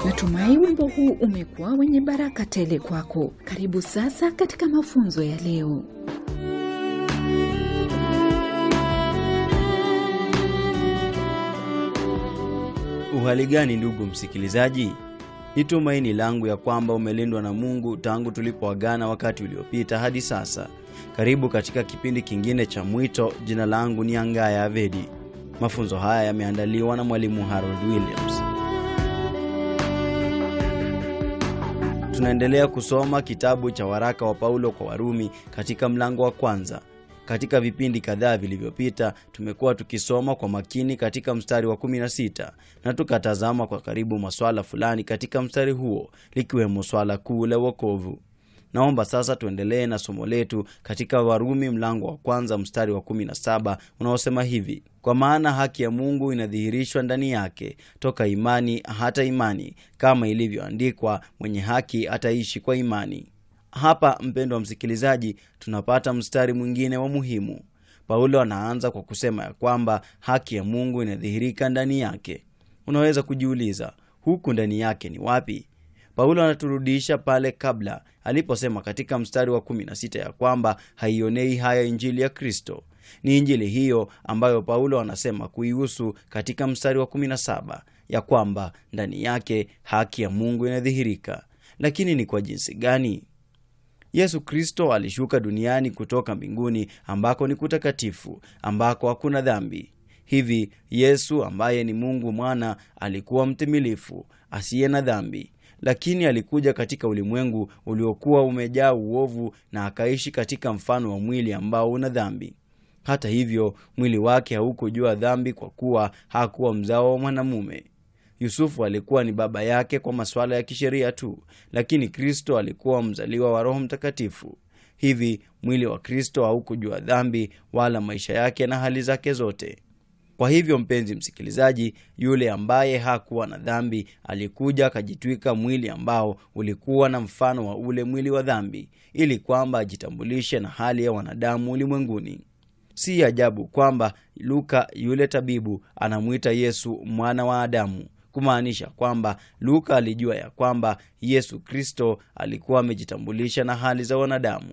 Natumai wimbo huu umekuwa wenye baraka tele kwako. Karibu sasa katika mafunzo ya leo. Uhali gani ndugu msikilizaji? Ni tumaini langu ya kwamba umelindwa na Mungu tangu tulipoagana wakati uliopita hadi sasa. Karibu katika kipindi kingine cha Mwito. Jina langu ni Angaya Avedi. Mafunzo haya yameandaliwa na mwalimu Harold Williams. Tunaendelea kusoma kitabu cha waraka wa Paulo kwa Warumi katika mlango wa kwanza. Katika vipindi kadhaa vilivyopita tumekuwa tukisoma kwa makini katika mstari wa 16 na tukatazama kwa karibu maswala fulani katika mstari huo likiwemo swala kuu la wokovu. Naomba sasa tuendelee na somo letu katika Warumi mlango wa kwanza mstari wa 17 unaosema hivi: kwa maana haki ya Mungu inadhihirishwa ndani yake toka imani hata imani, kama ilivyoandikwa, mwenye haki ataishi kwa imani. Hapa mpendwa msikilizaji, tunapata mstari mwingine wa muhimu. Paulo anaanza kwa kusema ya kwamba haki ya Mungu inadhihirika ndani yake. Unaweza kujiuliza huku ndani yake ni wapi? Paulo anaturudisha pale kabla aliposema katika mstari wa 16 ya kwamba haionei haya injili ya Kristo. Ni injili hiyo ambayo Paulo anasema kuihusu katika mstari wa 17 ya kwamba ndani yake haki ya Mungu inadhihirika. Lakini ni kwa jinsi gani? Yesu Kristo alishuka duniani kutoka mbinguni ambako ni kutakatifu, ambako hakuna dhambi. Hivi Yesu ambaye ni Mungu mwana alikuwa mtimilifu, asiye na dhambi, lakini alikuja katika ulimwengu uliokuwa umejaa uovu na akaishi katika mfano wa mwili ambao una dhambi. Hata hivyo, mwili wake haukujua dhambi kwa kuwa hakuwa mzao wa mwanamume. Yusufu alikuwa ni baba yake kwa masuala ya kisheria tu, lakini Kristo alikuwa mzaliwa wa Roho Mtakatifu. Hivi mwili wa Kristo haukujua dhambi wala maisha yake na hali zake zote. Kwa hivyo, mpenzi msikilizaji, yule ambaye hakuwa na dhambi alikuja akajitwika mwili ambao ulikuwa na mfano wa ule mwili wa dhambi, ili kwamba ajitambulishe na hali ya wanadamu ulimwenguni. Si ajabu kwamba Luka yule tabibu anamwita Yesu mwana wa Adamu, kumaanisha kwamba Luka alijua ya kwamba Yesu Kristo alikuwa amejitambulisha na hali za wanadamu.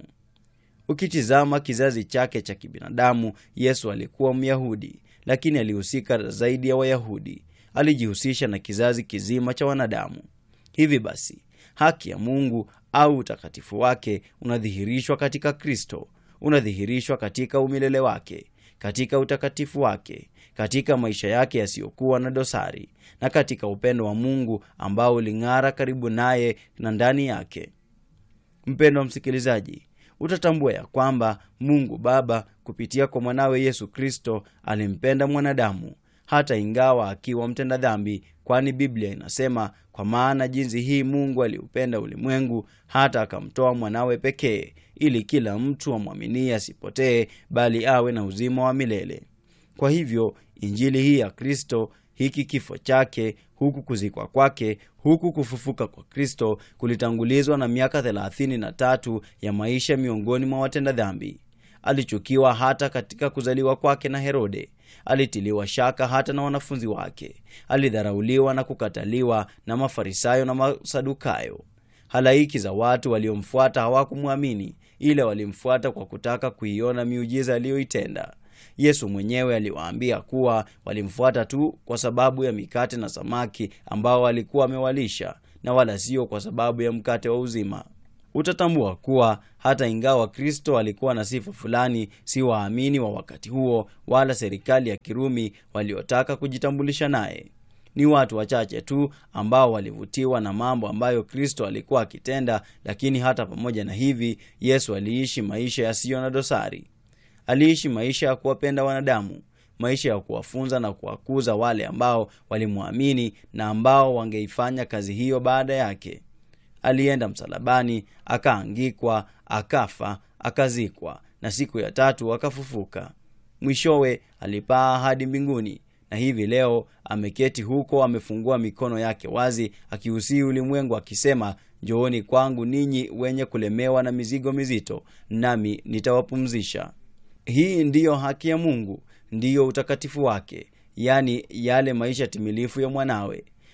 Ukitizama kizazi chake cha kibinadamu, Yesu alikuwa Myahudi, lakini alihusika zaidi ya Wayahudi. Alijihusisha na kizazi kizima cha wanadamu. Hivi basi, haki ya Mungu au utakatifu wake unadhihirishwa katika Kristo, unadhihirishwa katika umilele wake, katika utakatifu wake, katika maisha yake yasiyokuwa na dosari, na katika upendo wa Mungu ambao uling'ara karibu naye na ndani yake. Mpendo wa msikilizaji, utatambua ya kwamba Mungu Baba kupitia kwa mwanawe Yesu Kristo alimpenda mwanadamu hata ingawa akiwa mtenda dhambi, kwani Biblia inasema, kwa maana jinsi hii Mungu aliupenda ulimwengu hata akamtoa mwanawe pekee, ili kila mtu amwaminie asipotee, bali awe na uzima wa milele. Kwa hivyo injili hii ya Kristo, hiki kifo chake, huku kuzikwa kwake, huku kufufuka kwa Kristo kulitangulizwa na miaka thelathini na tatu ya maisha miongoni mwa watenda dhambi. Alichukiwa hata katika kuzaliwa kwake na Herode. Alitiliwa shaka hata na wanafunzi wake. Alidharauliwa na kukataliwa na Mafarisayo na Masadukayo. Halaiki za watu waliomfuata hawakumwamini, ila walimfuata kwa kutaka kuiona miujiza aliyoitenda. Yesu mwenyewe aliwaambia kuwa walimfuata tu kwa sababu ya mikate na samaki ambao alikuwa amewalisha na wala sio kwa sababu ya mkate wa uzima. Utatambua kuwa hata ingawa Kristo alikuwa na sifa fulani, si waamini wa wakati huo wala serikali ya Kirumi waliotaka kujitambulisha naye. Ni watu wachache tu ambao walivutiwa na mambo ambayo Kristo alikuwa akitenda, lakini hata pamoja na hivi, Yesu aliishi maisha yasiyo na dosari. Aliishi maisha ya kuwapenda wanadamu, maisha ya kuwafunza na kuwakuza wale ambao walimwamini na ambao wangeifanya kazi hiyo baada yake. Alienda msalabani, akaangikwa, akafa, akazikwa, na siku ya tatu akafufuka. Mwishowe alipaa hadi mbinguni, na hivi leo ameketi huko, amefungua mikono yake wazi, akiusii ulimwengu akisema, njooni kwangu ninyi wenye kulemewa na mizigo mizito, nami nitawapumzisha. Hii ndiyo haki ya Mungu, ndiyo utakatifu wake, yaani yale maisha timilifu ya mwanawe.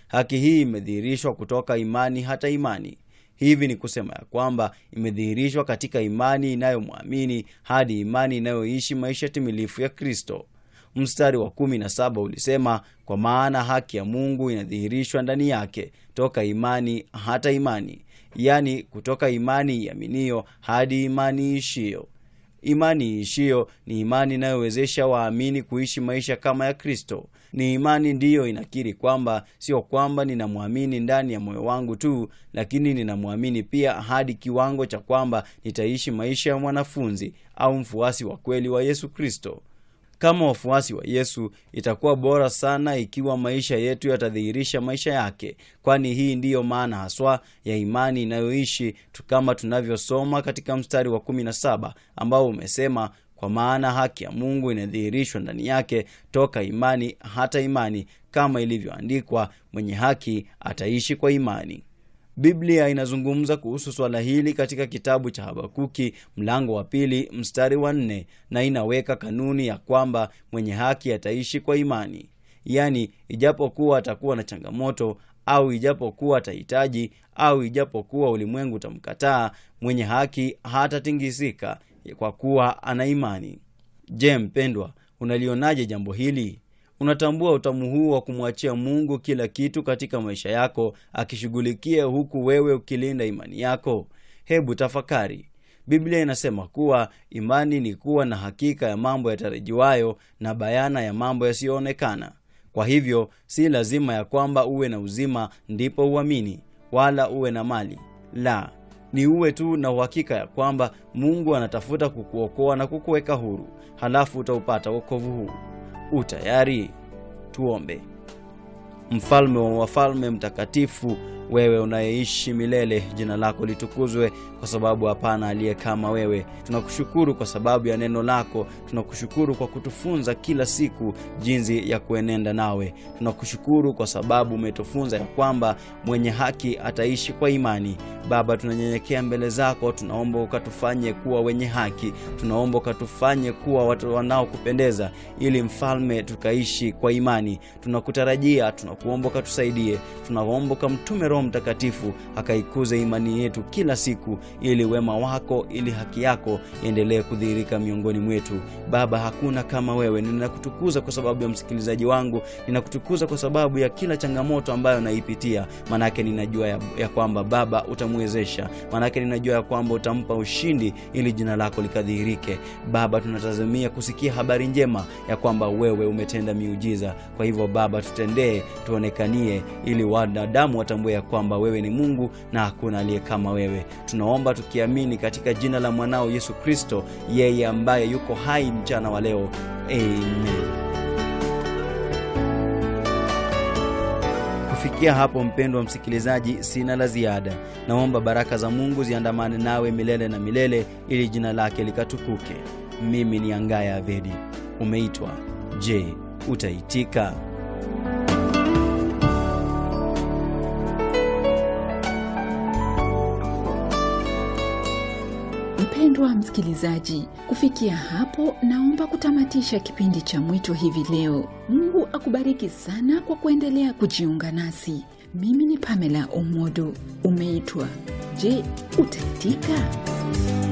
haki hii imedhihirishwa kutoka imani hata imani hivi ni kusema ya kwamba imedhihirishwa katika imani inayomwamini hadi imani inayoishi maisha timilifu ya kristo mstari wa kumi na saba ulisema kwa maana haki ya mungu inadhihirishwa ndani yake toka imani hata imani yaani kutoka imani iaminio hadi imani iishiyo imani iishiyo ni imani inayowezesha waamini kuishi maisha kama ya kristo ni imani ndiyo inakiri kwamba sio kwamba ninamwamini ndani ya moyo wangu tu lakini ninamwamini pia hadi kiwango cha kwamba nitaishi maisha ya mwanafunzi au mfuasi wa kweli wa yesu kristo kama wafuasi wa yesu itakuwa bora sana ikiwa maisha yetu yatadhihirisha maisha yake kwani hii ndiyo maana haswa ya imani inayoishi tu kama tunavyosoma katika mstari wa 17 ambao umesema kwa maana haki ya mungu inadhihirishwa ndani yake toka imani hata imani kama ilivyoandikwa mwenye haki ataishi kwa imani biblia inazungumza kuhusu swala hili katika kitabu cha habakuki mlango wa pili mstari wa nne na inaweka kanuni ya kwamba mwenye haki ataishi kwa imani yaani ijapokuwa atakuwa na changamoto au ijapokuwa atahitaji au ijapokuwa ulimwengu utamkataa mwenye haki hatatingisika kwa kuwa ana imani je mpendwa unalionaje jambo hili unatambua utamu huu wa kumwachia mungu kila kitu katika maisha yako akishughulikia huku wewe ukilinda imani yako hebu tafakari biblia inasema kuwa imani ni kuwa na hakika ya mambo yatarajiwayo na bayana ya mambo yasiyoonekana kwa hivyo si lazima ya kwamba uwe na uzima ndipo uamini wala uwe na mali la ni uwe tu na uhakika ya kwamba mungu anatafuta kukuokoa na kukuweka huru halafu utaupata wokovu huu utayari tuombe mfalme wa wafalme mtakatifu wewe unayeishi milele jina lako litukuzwe kwa sababu hapana aliye kama wewe tunakushukuru kwa sababu ya neno lako tunakushukuru kwa kutufunza kila siku jinsi ya kuenenda nawe tunakushukuru kwa sababu umetufunza ya kwamba mwenye haki ataishi kwa imani baba tunanyenyekea mbele zako tunaomba ukatufanye kuwa wenye haki tunaomba ukatufanye kuwa watu wanaokupendeza ili mfalme tukaishi kwa imani tunakutarajia tunakuomba ukatusaidie tunaomba ukamtume roho mtakatifu akaikuze imani yetu kila siku ili wema wako ili haki yako iendelee kudhihirika miongoni mwetu baba hakuna kama wewe ninakutukuza kwa sababu ya msikilizaji wangu ninakutukuza kwa sababu ya kila changamoto ambayo naipitia manake ninajua ya, ya kwamba baba utamwezesha manake ninajua ya kwamba utampa ushindi ili jina lako likadhihirike baba tunatazamia kusikia habari njema ya kwamba wewe umetenda miujiza kwa hivyo baba tutendee tuonekanie ili wanadamu watambue ya kwamba wewe ni mungu na hakuna aliye kama wewe tunaomba tukiamini katika jina la mwanao yesu kristo yeye ambaye yuko hai mchana wa leo amen kufikia hapo mpendwa msikilizaji sina la ziada naomba baraka za mungu ziandamane nawe milele na milele ili jina lake likatukuke mimi ni angaya avedi umeitwa je utaitika mpendwa msikilizaji kufikia hapo naomba kutamatisha kipindi cha mwito hivi leo mungu akubariki sana kwa kuendelea kujiunga nasi mimi ni pamela omodo umeitwa je utaitika